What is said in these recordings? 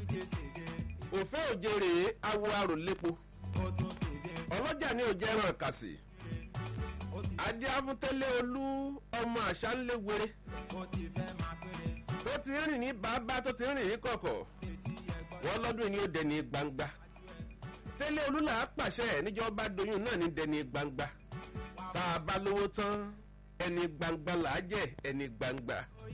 òfé òjèrè awo aròlépo ọlọ́jà ní òjẹ́ ẹran kàsì adé afúntẹ́lẹ̀ olú ọmọ àṣà ńlẹ̀ wéré tó ti rìn ní bàbá tó ti rìn ní kọ̀kọ̀ wọ́n lọ́dún yìí ni ó dẹni gbangba tẹ́lẹ̀ olú là á pàṣẹ níjọba doyún náà ní dẹni gbangba tá a bá lówó tán ẹni gbangba là á jẹ ẹni gbangba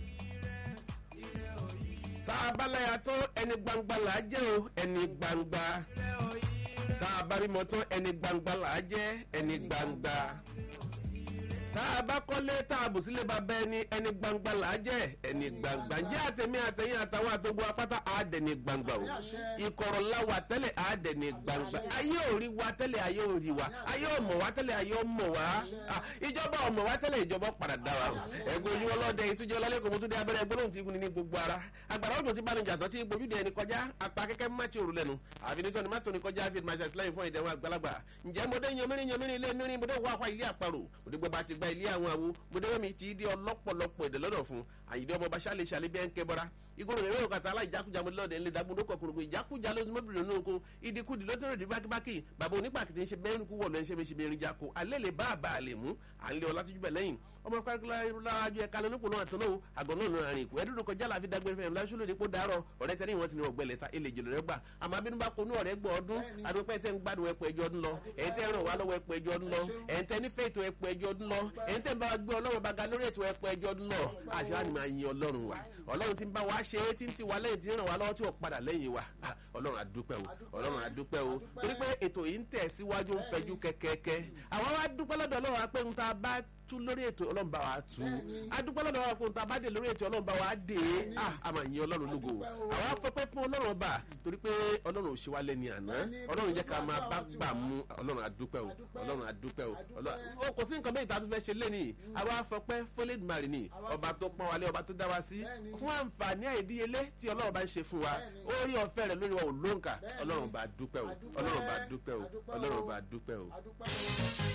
tá a bá láya tán ẹni gbangba là á jẹ o ẹni gbangba tá a bá rímọ tán ẹni gbangba là á jẹ ẹni gbangba tá a bá kọ́lé tá a bù sílé bàbá ẹni ẹni gbangba là á jẹ́ ẹni gbangba ǹjẹ́ àtẹ̀mí àtẹ̀yìn àtàwọn àtọ́gbọ́ afátá àádẹ́ni gbangba o ìkọ̀rọ̀ la wà tẹ́lẹ̀ àádẹ́ni gbangba ayé ò rí wa tẹ́lẹ̀ ayé ò rí wa ayé ò mọ̀ wá tẹ́lẹ̀ ayé ò mọ̀ wá ìjọba ò mọ̀ wá tẹ́lẹ̀ ìjọba padà dá wa ẹgbẹ́ ojú ọlọ́dẹ ìtújọ́ lálẹ́kọ̀ọ́ mo tún dé abẹ́rẹ́ ẹgbẹ́ lóhùn tí igun ní gbogbo ara agbára òjò tí bá ní jàtọ̀ tí gbójúde ẹni kọjá apá kẹ́kẹ́ má ti òru lẹ́nu àfi nítorí ní má tóni kọjá fi máa ṣàtìlẹ́yìn fún ìdẹ̀wọ̀n àgbàlagbà ǹjẹ́ mo dé yanmírín yanmírín ilé mìírín mo dé wá wá ilé àparò mo dé gbọ́ bá ti gba ilé àwọn àwo gbẹdẹwẹ mi ti di ọlọpọlọpọ èdè lọdọ fún àyìndé ọmọ bá ṣàlẹ ṣàlẹ bí ẹ ń kẹ bọra igoro rẹ yóò kàtà aláìjákujà mo lọdẹ ńlẹ dàgbọn lóko kòrògbò ìjákujà ló mọ bìrì nínú oko ìdíkùdì ló tẹrẹ di bákíbákì bàbá onípàkìtì ń ṣe bẹ́ẹ̀ kú wọ̀lọ́ ẹ̀ ń ṣe méṣe bẹ́ẹ̀ jako alẹ́ lè bá àbá àlè mú à ń lé ọlá tójú bẹ̀ lẹ́yìn ọmọ kárakáraju ẹ̀ka lónìpọ̀ náà tó náà àgọ́ náà náà rìn kú ẹ̀dúdú kọjá láfi dágbére fẹ́ẹ́ lọ́sùn lòdì kó dárọ̀ ọ̀rẹ́ tẹ́lẹ̀ wọn ti ní ọ̀gbẹ́lẹ̀ ta ilé ìjìnlẹ̀ rẹ gbà àmọ́ abínú bá konú ọ̀rẹ́ gbọ́ ọdún adúpẹ́ tẹ́ ń gbádùn ẹ̀pọ̀ ẹjọ́ ọdún lọ ẹ̀yin tẹ́ ràn wá lọ́wọ́ ẹ̀pọ̀ ẹjọ́ ọdún lọ ẹ̀yin tẹ́ nífẹ̀ẹ́ ètò ẹ̀pọ̀ ẹjọ́ ọdún lọ ẹ̀yin tẹ́ ń bá wa gbé ọlọ́run bá ga lórí ètò ẹ̀pọ̀ ẹjọ́ ọdún lọ àṣà ni máa yin ọlọ́run wa ọlọ́run ti ń bá wa ṣe é tí ń ti wá lẹ́yìn tí ń ràn wá lọ́wọ́ tí ò padà lẹ́yìn wa ọlọ́run àdúpẹ́ o ọlọ́run àdúpẹ́ o torí pé ètò yìí ń tẹ̀ síwájú ń fẹjú kẹ́kẹ́kẹ́ àwọn wa dúpẹ́ lọ́dọ̀ ọlọ́run wa pé ń ta bá tú lórí ètò ọlọ́run bá wa tú adúpẹ́ lọ́dọ̀ wa kó n ta bá dé lórí ètò ọlọ́run bá wa dé a a máa yin ọlọ́run lógo àwa fẹ́fẹ́ fún ọlọ́run ọba torí pé ọlọ́run ò ṣe wá lẹ́ni àná ọlọ́run jẹ́ ká máa bá gbà mú ọlọ́run adúpẹ́ o ọlọ́run adúpẹ́ o kò sí nǹkan bẹ́ẹ̀ tá a tún fẹ́ ṣe lẹ́ni àwa fọpẹ́ fọlẹ́dùmarì ni ọba tó pọ́n wálé ọba tó dá wa sí fún àǹfààní àìdíyelé tí ọlọ́run bá ń ṣe fún wa orí ọ̀fẹ́ rẹ̀ lórí wa ò lóǹkà ọlọ́run bá dúpẹ́ o ọlọ́run bá dúpẹ́ o ọlọ́run bá dúpẹ́ o.